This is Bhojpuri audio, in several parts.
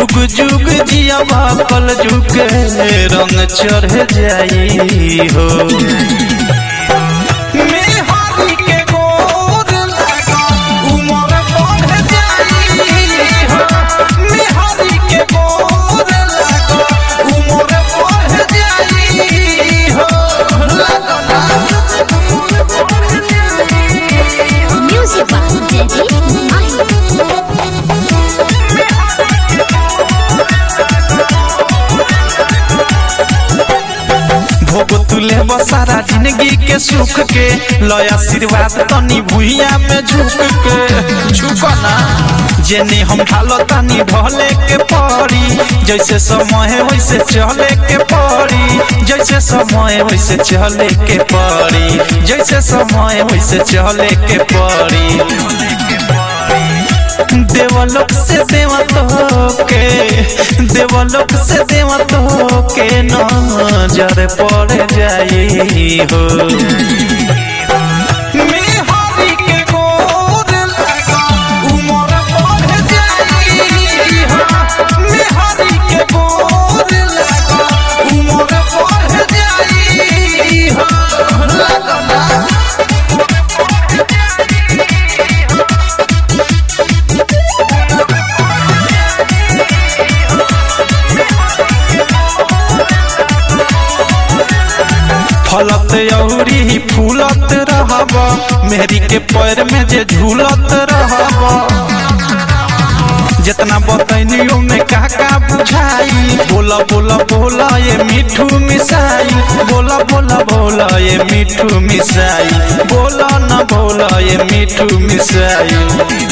जुग जुग जिया पल जुग रंग चढ़ जाई हो मेहरी के गोर लगा उमर बढ़ जाई हो मेहरी के गोर लगा उमर बढ़ जाई हो Music by Daddy Mike. भोग तुले बसारा जिंदगी के सुख के लय आशीर्वाद तनी भुइया में झुक के झुकना जेने हम ढालो तनी ढले के पड़ी जैसे समय वैसे चले के पड़ी जैसे समय वैसे चले के पड़ी जैसे समय वैसे चले के पड़ी देवलोक से देवत के देवलोक से देवत के नजर पड़ जाई हो मेहरी के गोर लगा उमर बढ़ जाई हो मेहरी के गोर लगा उमर बढ़ जाई हो फलत औरी फूलत रहब मेहरी के पैर में जे झूलत रहब जितना बतैनियो में का का बुझाई बोला बोला बोला ये मिठू मिसाई बोला बोला बोला ये मिठू मिसाई बोला न बोला ये मिठू मिसाई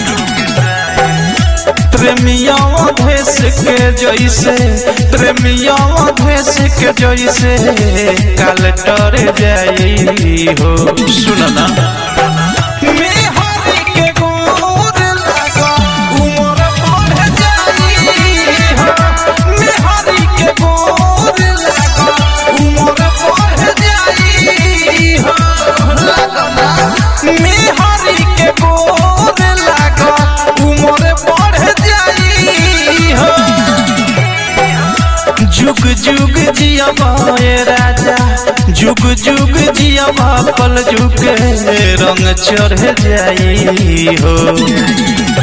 प्रेमिया भेस के जैसे प्रेमिया भेस के जैसे काल टर जाई हो सुनना मेहरी के गोर लगा उमर बढ़ जाई हो मेहरी के गोर लगा उमर बढ़ जाई हो मेहरी के गोर लगा उमर बढ़ जाई हो जुग जुग जिया बाए राजा जुग जुग जिया पल जुग रंग चढ़ जाई हो